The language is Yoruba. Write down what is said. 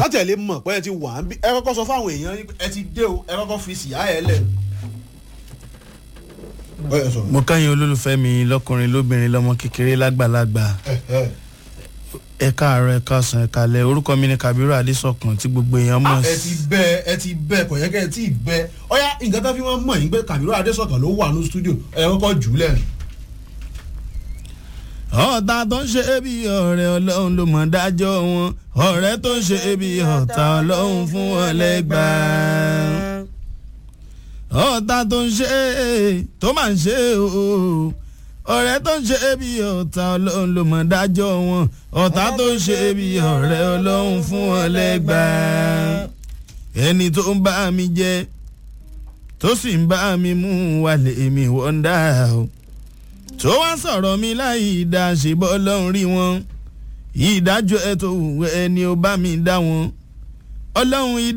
látẹ̀lé mọ̀ pé ẹ ti wà ń bí ẹ kọ́kọ́ sọ fáwọn èèyàn yín pé ẹ ti dé o ẹ kọ́kọ́ fi síyá ẹ lẹ̀. Ó yẹ sọ̀rọ̀. mo káyìn olólùfẹ́ mi lọ́kùnrin lóbìnrin lọ́mọ kékeré lágbàlagbà Ẹ, ẹ. ẹ káàárọ̀ ẹ káàsán ẹ kálẹ̀ orúkọ mi ni kabiru adésọkàn tí gbogbo èèyàn mọ̀ Ah, ẹ ti bẹ ẹ ti bẹ kò yẹ kẹ ẹ ti bẹ ọyá nǹkan tó fi wọn mọ̀ yín pé Kàbírù Adésọ̀kan ló wà ní stúdíò ẹ kọ́kọ́ jù ú lẹ̀. ọ̀tá tó ń ṣe é bí ọ̀rẹ́ ọlọ́run ló mọ̀ dájọ́ wọn ọ̀rẹ́ tó ń ṣe é bí ọ̀tá ọlọ́run fún wọn lẹ́gbàá ọ̀tá tó ń ṣe é tó máa ń ṣe é o ọ̀rẹ́ tó ń ṣe é bí ọ̀tá ọlọ́run ló mọ̀ dájọ́ wọn ọ̀tá tó ń ṣe é bí ọ̀rẹ́ ọlọ́run fún wọn lẹ́gbàá ẹni tó ń bá mi jẹ tó sì ń bá mi mú wálé mi wọ́ndà o tó wá sọ̀rọ̀ mi láì dá ṣe bọ́ lọ́run rí wọn ìdájọ́ ẹ̀ tó wù ẹni ó bá mi dá wọn ọlọ́run